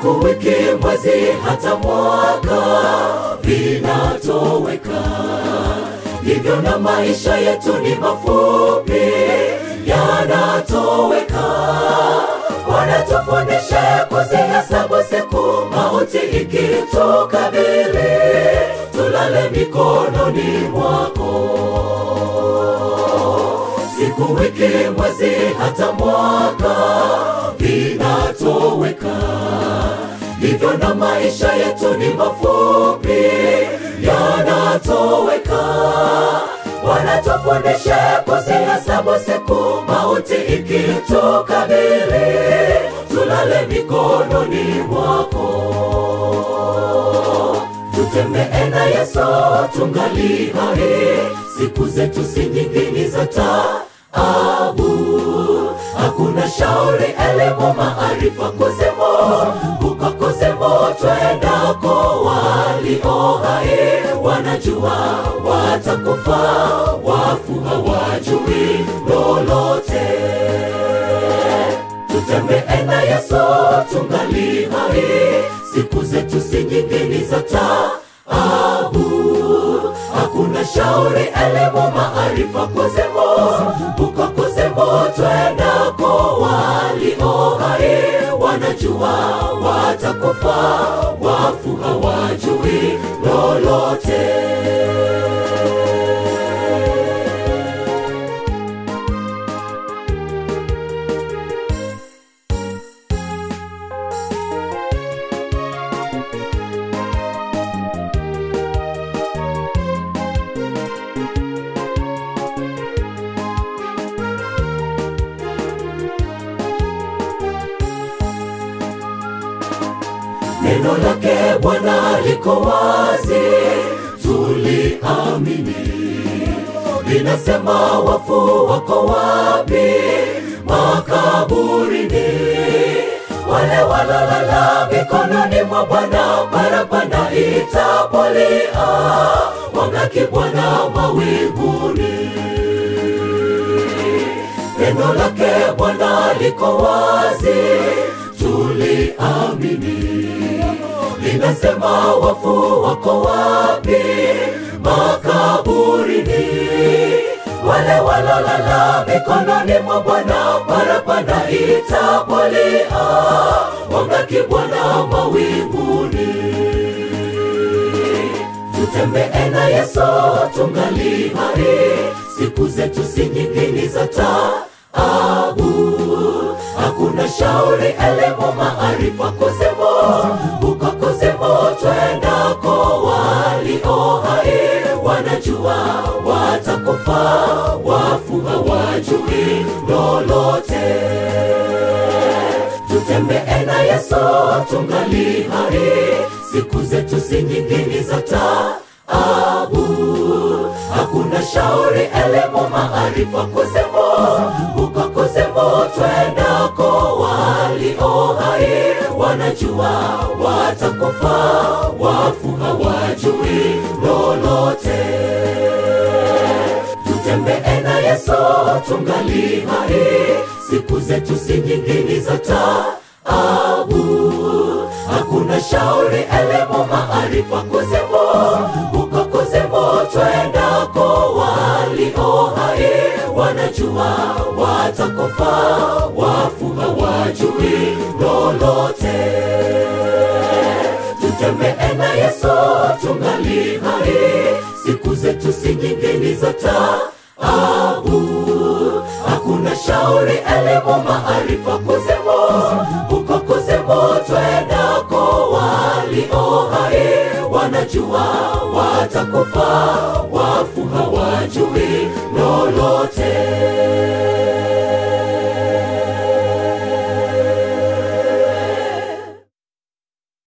siku, wiki, mwezi, hata mwaka vinatoweka. Hivyo na maisha yetu ni mafupi, yanatoweka. Wanatufundisha kuzihesabu siku, mauti ikitukabili, tulale mikononi mwako siku, wiki, mwezi, hata mwaka vinatoweka. Hivyo na maisha yetu ni mafupi, yanatoweka. Wanatufundisha kuzihesabu siku, mauti ikitukabili, tulale mikononi mwako tutembee na Yesu tungali hai, siku zetu si nyingi, ni za taabu. Hakuna shauri, elimu, maarifa, kozemo huko kozemo twendako. Walio hai wanajua watakufa, wafu hawajui lolote tutembee na Yesu tungali hai, siku zetu si nyingi, ni za taabu. Hakuna shauri, elimu, maarifa, kozemo huko kozemo twendako. Walio hai wanajua watakufa, wafu hawajui lolote. Neno lake Bwana liko wazi, tuliamini. Linasema wafu wako wapi? Makaburini. Wale walolala mikononi mwa Bwana, parapanda itapolia, wang'aki Bwana mawinguni. Neno lake Bwana liko wazi, tuliamini. Linasema wafu wako wapi? Makaburini. Wale walolala mikononi mwa Bwana, parapanda itapolia, wang'aki Bwana mawinguni tutembee na Yesu tungali hai, siku zetu si nyingi, ni za taabu. Hakuna shauri, elimu, maarifa, kozemo huko kozemo twendako. Walio hai wanajua watakufa, wafu hawajui lolote tutembee na Yesu tungali hai, siku zetu si nyingi, ni za taabu. Hakuna shauri, elimu, maarifa, kozemo huko kozemo twendako. Walio hai wanajua watakufa, wafu hawajui lolote tutembee na Yesu tungali hai, siku zetu si nyingi, ni za taabu. Hakuna shauri, elimu, maarifa, kozemo huko kozemo twendako. Walio hai wanajua watakufa, wafu hawajui lolote tutembee na Yesu tungali hai, siku zetu si nyingi, ni za taabu. Hakuna shauri, elimu, maarifa, kozemo huko kozemo twendako. Walio hai wanajua watakufa, wafu hawajui lolote.